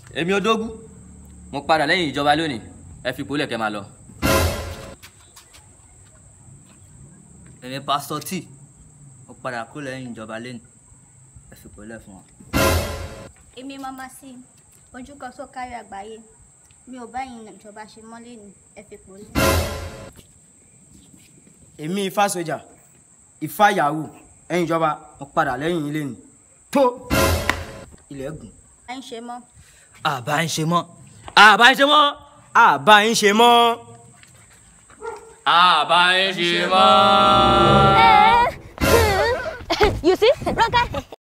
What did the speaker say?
èmi odógún mo padà lẹ́yìn ìjọba lónìí ẹ fi ìpolẹ̀ kẹ́ máa lọ. èmi pásítọ̀ tí mo padà kó lẹ́yìn ìjọba lẹ́nu ẹ fi pẹ̀lẹ́ fún wa. èmi mama sí ojú kan tó kárí àgbáyé mi ò bá yín ìjọba ṣe mọ́lẹ̀ ní ẹ fi pò lẹ́. èmi ifá sójà ifá yahoo ẹ̀yin ìjọba mo padà lẹ́yìn ilé ni tó ilẹ̀ gùn. à ń ṣe mọ́ àbá ń ṣe mọ́ àbá ń ṣe mọ́ àbá yín ṣe mọ́. àbá ẹ ṣe mọ́. you see, Ronke,